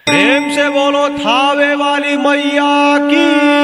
प्रेम से बोलो थावे वाली मैया की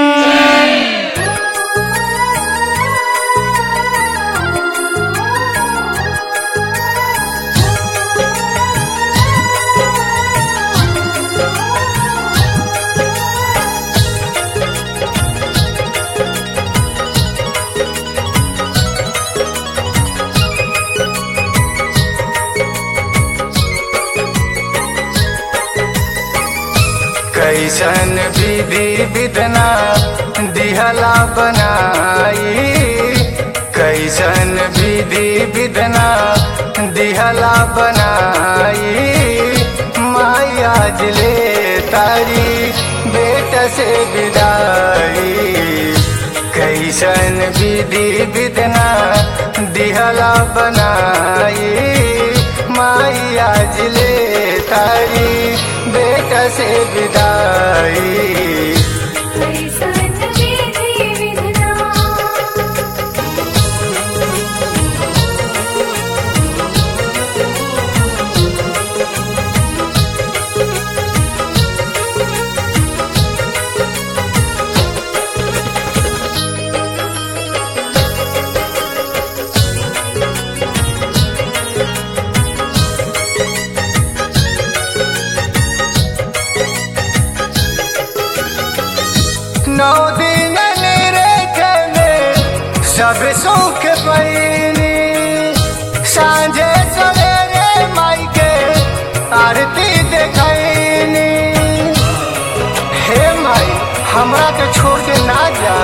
कैसन विधि विधना दिहला बनाई कैसन विधि विधना दिहला बनाई माया जले तारी बेट से विदाई कैसन विधि विधना दिहला बनाई माया जले तारी बेटा से विदाई कैसन विधि विधना नौ दिन निरेखे में सब सुख पैनी सांझे सवेरे माई के आरती देखैनी हे माई हमरा के छोड़ के ना जा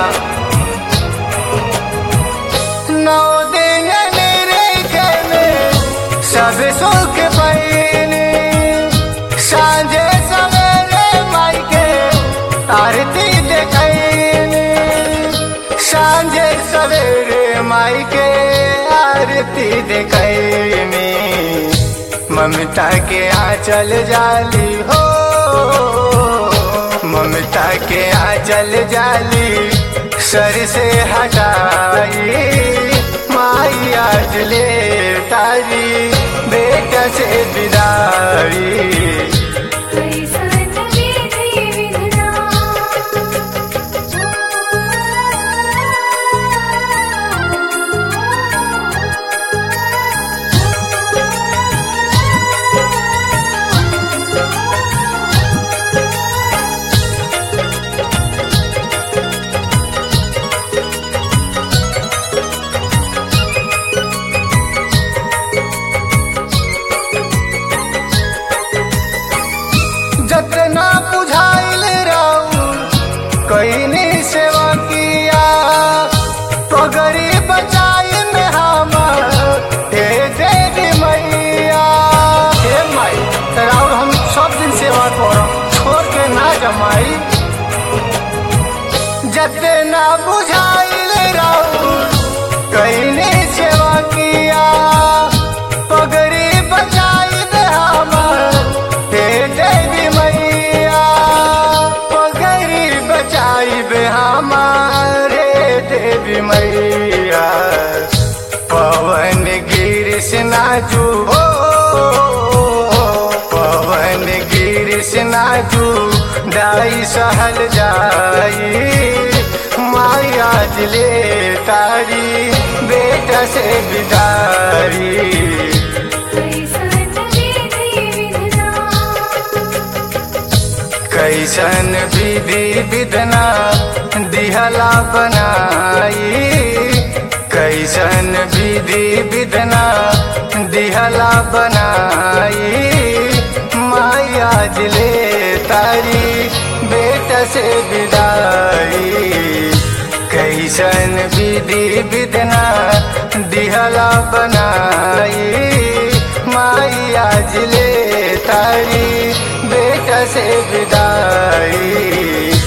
नौ दिन निरेखे में सब सुख पैनी सांझे सवेरे माई के आरती देखैनी सांझे सवेरे माई के आरती देखैनी ममता के आंचल जाली हो ममता के आंचल जाली सर से हटाई माई आज ले तारी बेटा से विदाई कैसन विधि विधना जतना बुझाइल रहू कईनी सेवा किया पगड़ी बचाई में हमर हे देवी मैया हे माई राउर हम सब दिन सेवा करम छोड़ के ना जमाई जतना बुझाइल रहू कईनी सेवा किया पगड़ी बचाई में हमर हे देवी मैया पगड़ी बचाई बे हमारे देवी मैया पवन गिरिश नाजू हो पवन गिरिश नाजू दाई सहल जाई माया जले तारी बेटा से बिदारी कैसन विधि कैसन विधि विधना विधना दिहला बनाई कैसन विधि विधना दिहला बनाई माया जले तारी बेटा से विदाई कैसन विधि विधना दिहला बनाई माया जले तारी बेटा से विदाई